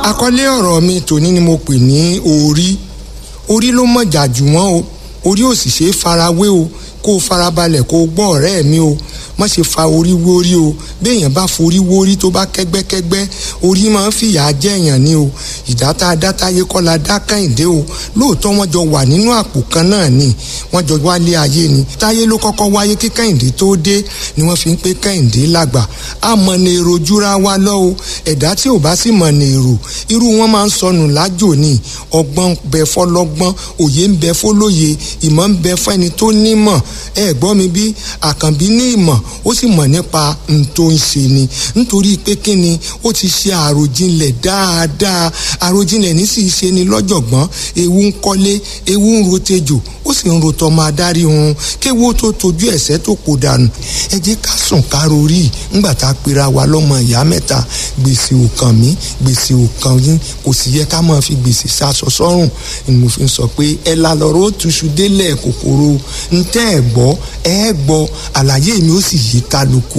àkọlé ọ̀rọ̀ mi tòní ni mo pè ní orí orí ló mọ̀jà jù wọ́n o orí ò sì ṣe é farawé o kó o farabalẹ̀ kó o gbọ́ ọ̀rẹ́ mi o má ṣe fa orí wórí o béèyàn bá forí wórí tó bá kẹ́gbẹ́kẹ́gbẹ́ orí máa ń fìyà jẹ́yàn ni o ìdáta adátáyé kọ́ la dá kẹ́hìndé o lóòótọ́ wọ́n jọ wà nínú àpò kan náà ni wọ́n jọ wálé ayé ni táyé ló kọ́kọ́ wáyé kí kẹ́hìndé tó dé ni wọ́n fi ń pé kẹ́hìndé lágbà á mọ ní èrò júra wa lọ o ẹ̀dá tí ò bá sì mọ ní èrò irú wọn máa ń sọnù lájò ni ọgbọ́n bẹ fọlọ́gbọ́n òye ń bẹ fọlóye ìmọ̀ ń bẹ fẹ́ni tó nímọ̀ ẹ gbọ́ mi bí àkànbí ní ìmọ̀ ó sì mọ̀ nípa n tó ń ṣe ni nítorí pé kí ni ó ti ṣe àròjinlẹ̀ dáadáa àròjinlẹ̀ ní sì ṣe ni lọ́jọ̀gbọ́n ewu ń kọ́lé ewu ń rotejò ó sì ń rotọ́ máa dárí hun kéwu tó tojú ẹ̀sẹ̀ tó kò dànù ẹ jẹ́ ká sùn ká rorí ńgbà tá a pera wa lọ́mọ ìyá mẹ́ta gbèsè ò kàn mí gbèsè ò kàn yín kò sì yẹ ká máa fi gbèsè sásọ sọ́rùn ni mo fi ń sọ pé ẹ la lọ́rọ́ ó túṣu délẹ̀ kòkòrò ntẹ́ ẹ̀ gbọ́ ẹ gbọ́ àlàyé mi ó sì yí kálukú